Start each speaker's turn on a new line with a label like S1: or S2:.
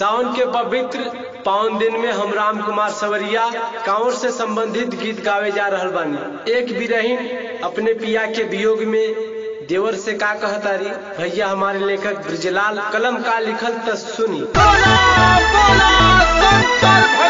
S1: सावन के पवित्र पावन दिन में हम राम कुमार सवरिया कांवर से संबंधित गीत गावे जा रहल बानी एक बिरहीन अपने पिया के वियोग में देवर से का कहतारी भैया हमारे लेखक ब्रजलाल कलम का लिखल त सुनी
S2: बोला बोला शंकर